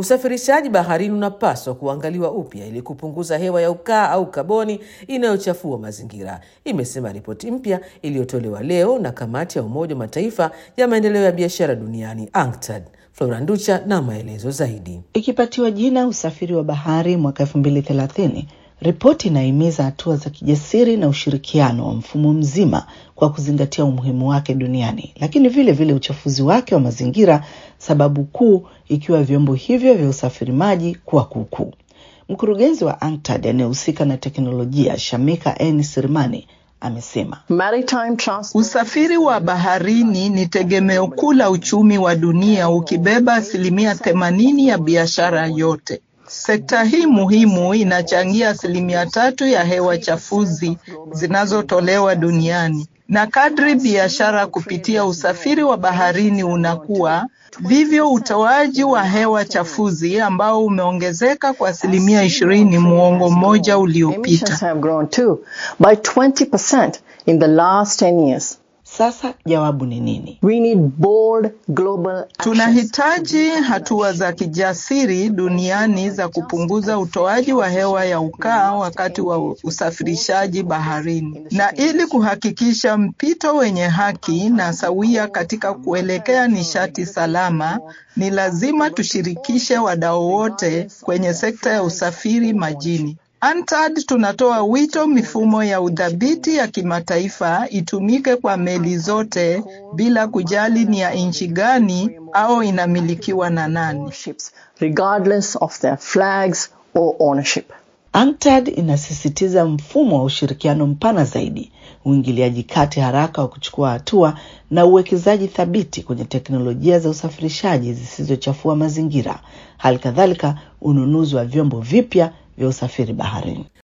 Usafirishaji baharini unapaswa kuangaliwa upya ili kupunguza hewa ya ukaa au kaboni inayochafua mazingira, imesema ripoti mpya iliyotolewa leo na kamati ya Umoja wa Mataifa ya maendeleo ya biashara duniani UNCTAD. Flora Nducha na maelezo zaidi. Ikipatiwa jina usafiri wa bahari mwaka elfu mbili thelathini, ripoti inahimiza hatua za kijasiri na ushirikiano wa mfumo mzima kwa kuzingatia umuhimu wake duniani, lakini vile vile uchafuzi wake wa mazingira, sababu kuu ikiwa vyombo hivyo vya usafiri maji kuwa kuukuu. Mkurugenzi wa UNCTAD anayehusika na teknolojia Shamika N Sirmani amesema usafiri wa baharini ni tegemeo kuu la uchumi wa dunia, ukibeba asilimia themanini ya biashara yote. Sekta hii muhimu inachangia asilimia tatu ya hewa chafuzi zinazotolewa duniani, na kadri biashara kupitia usafiri wa baharini unakuwa, vivyo utoaji wa hewa chafuzi ambao umeongezeka kwa asilimia ishirini muongo mmoja uliopita. Sasa jawabu ni nini? We need bold global Tunahitaji hatua za kijasiri duniani za kupunguza utoaji wa hewa ya ukaa wakati wa usafirishaji baharini, na ili kuhakikisha mpito wenye haki na sawia katika kuelekea nishati salama, ni lazima tushirikishe wadau wote kwenye sekta ya usafiri majini. UNCTAD tunatoa wito mifumo ya udhibiti ya kimataifa itumike kwa meli zote bila kujali ni ya nchi gani au inamilikiwa na nani. regardless of their flags or ownership. UNCTAD inasisitiza mfumo wa ushirikiano mpana zaidi, uingiliaji kati haraka wa kuchukua hatua na uwekezaji thabiti kwenye teknolojia za usafirishaji zisizochafua mazingira, hali kadhalika ununuzi wa vyombo vipya vya usafiri baharini.